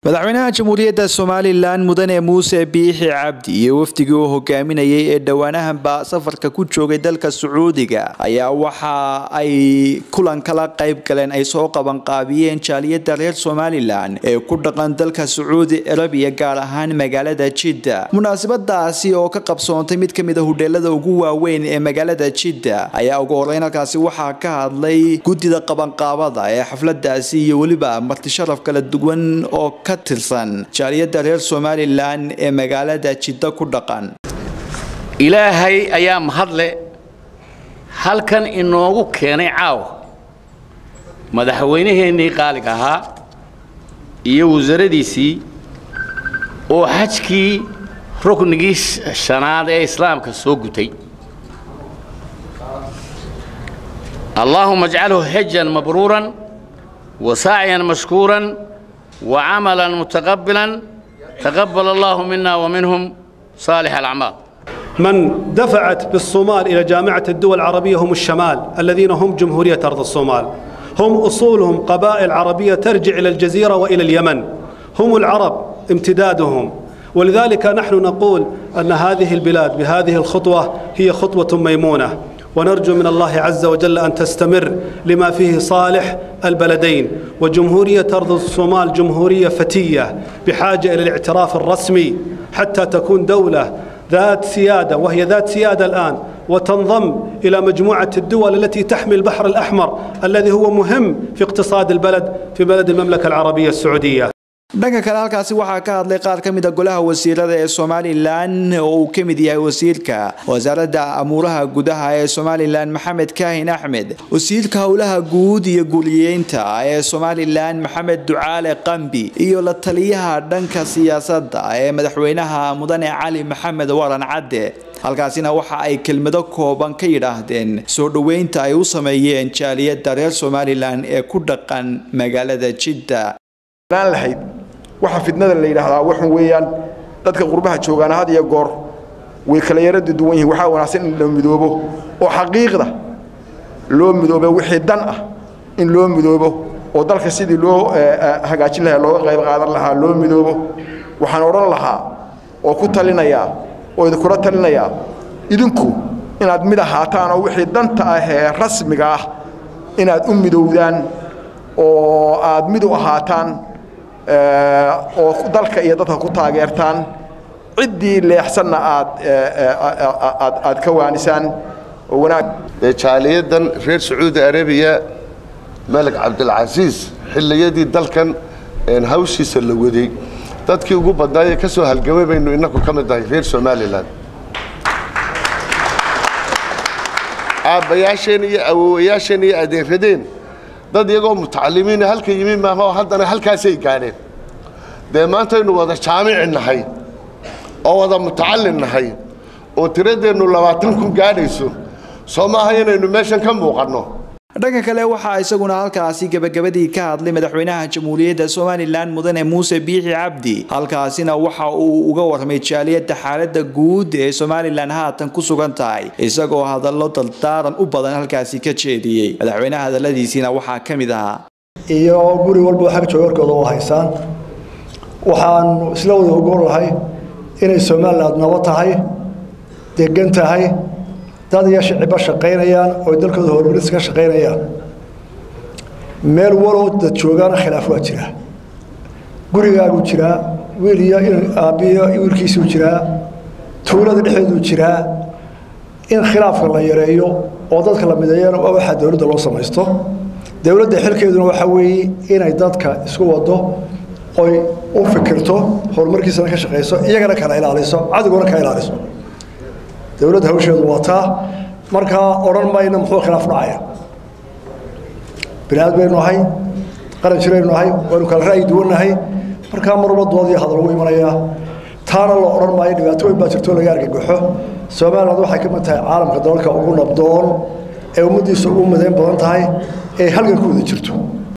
madaxweynaha jamhuuriyadda somalilan mudane muuse biixi cabdi iyo wafdigii uu hogaaminayay ee dhowaanahanba safarka ku joogay dalka sacuudiga ayaa waxa ay kulan kala qayb galeen ay soo qabanqaabiyeen jaaliyadda reer somalilan ee ku dhaqan dalka sacuudi arabiya gaar ahaan magaalada jidda munaasabadaasi oo ka qabsoontay mid kamid a hudheelada ugu waaweyn ee magaalada jidda ayaa ugu horeyn halkaasi waxaa ka hadlay guddida qabanqaabada ee xafladaasi iyo weliba martisharaf kala duwan oo ka tirsan jaaliyadda reer somalilan ee magaalada jidda ku dhaqan ilaahay ayaa mahadle halkan inoogu keenay caawa madaxweynaheennii qaaliga ahaa iyo wasaradiisii oo xajkii ruknigii shanaad ee islaamka soo gutay allaahuma ajcalhu xejan mabruuran wa sacyan mashkuuran وعملا متقبلا تقبل الله منا ومنهم صالح الأعمال من دفعت بالصومال إلى جامعة الدول العربية هم الشمال الذين هم جمهورية أرض الصومال هم أصولهم قبائل عربية ترجع إلى الجزيرة وإلى اليمن هم العرب امتدادهم ولذلك نحن نقول أن هذه البلاد بهذه الخطوة هي خطوة ميمونة ونرجو من الله عز وجل أن تستمر لما فيه صالح البلدين وجمهورية أرض الصومال جمهورية فتية بحاجة إلى الاعتراف الرسمي حتى تكون دولة ذات سيادة وهي ذات سيادة الآن وتنضم إلى مجموعة الدول التي تحمي البحر الأحمر الذي هو مهم في اقتصاد البلد في بلد المملكة العربية السعودية dhanka kale halkaasi waxaa ka hadlay qaar ka mida golaha wasiirada ee somalilan oo uu ka mid yahay wasiirka wasaaradda amuuraha gudaha ee somalilan maxamed kaahin axmed wasiirka howlaha guud iyo guuliyeynta ee somalilan maxamed ducaale qambi iyo la taliyaha dhanka siyaasadda ee madaxweynaha mudane cali maxamed waran cadde halkaasina waxa ay kelmado kooban ka yidhaahdeen soo dhoweynta ay u sameeyeen jaaliyadda reer somalilan ee ku dhaqan magaalada jidda lahayd waxa fidnada la yidhaahdaa waxun weeyaan dadka qurbaha joogaana had iyo goor way kala yarada duwan yihiin waxaa wanaagsan in la midoobo oo xaqiiqda loo midoobo wixii dan ah in loo midoobo oo dalka sidii loo hagaajin lahaa looga qayb qaadan lahaa loo midoobo waxaan odhan lahaa oo ku talinayaa oo idinkula talinayaa idinku inaad mid ahaataan oo wixii danta ah ee rasmiga ah inaad u midowdaan oo aad mid u ahaataan oo dalka iyo dadka ku taageertaan ciddii leexsanna aad aad aad ka waanisaan oo wanaag jaaliyadan reer sacuudi arabiya malik cabdilcasiis xilliyadii dalkan hawshiisa la waday dadkii ugu badnaayee ka soo halgamay baynu innaku ka mid nahay reer somalilan aabbayaasheen iyo awowayaasheen iyo adeeradeen dad iyagoo mutacalimiina halka yimi maaha oo haddana halkaasay gaadheen dee maantaynu wada jaamici nahay oo wada mutacallin nahay oo tiradeennu labaatan kun gaadhayso soo maaha inaynu meeshan ka muuqanno dhanka kale waxaa isaguna halkaasi gebagabadii ka hadlay madaxweynaha jamhuuriyadda somalilan mudane muuse biixi cabdi halkaasina waxa uu uga warramay jaaliyadda xaaladda guud ee somalilan haatan ku sugan tahay isagoo hadallo daldaaran u badan halkaasi ka jeediyey madaxweynaha hadalladiisiina waxaa ka mid ahaa iyo guri walba xag joogarkooda u haysaan waxaanu isla wada ogoon lahay inay somaliland nabo tahay degan tahay dad iyo shicibba shaqaynayaan oo dalkooda horumaris ka shaqaynayaan meel walow dad joogaana khilaaf waa jiraa gurigaagu jiraa wiil iyo aabbiyo wiilkiisuu jiraa tuulada dhexeeduu jiraa in khilaafka la yareeyo oo dadka la mideeyana waa waxaa dowladda loo samaysto dowladda xilkeeduna waxaa weeye inay dadka isku wado oy u fikirto horumarkiisana ka shaqayso iyagana kala ilaaliso cadiguna ka ilaaliso dowladda hawsheedu waa taa markaa odhan mayna muxuu khilaaf dhacaya binaad baynu nahay qaran jiraynu nahay waynu kala ra'yi duwannahay markaa marwalba dood iyo hadal ugu imanayaa taana la odhan maayo dhibaatooyin baa jirto laga argagaxo somaliland waxay ka mid tahay caalamka dalalka ugu nabdoon ee ummaddiisa ugu madeyn badan tahay ee halgan ku wada jirto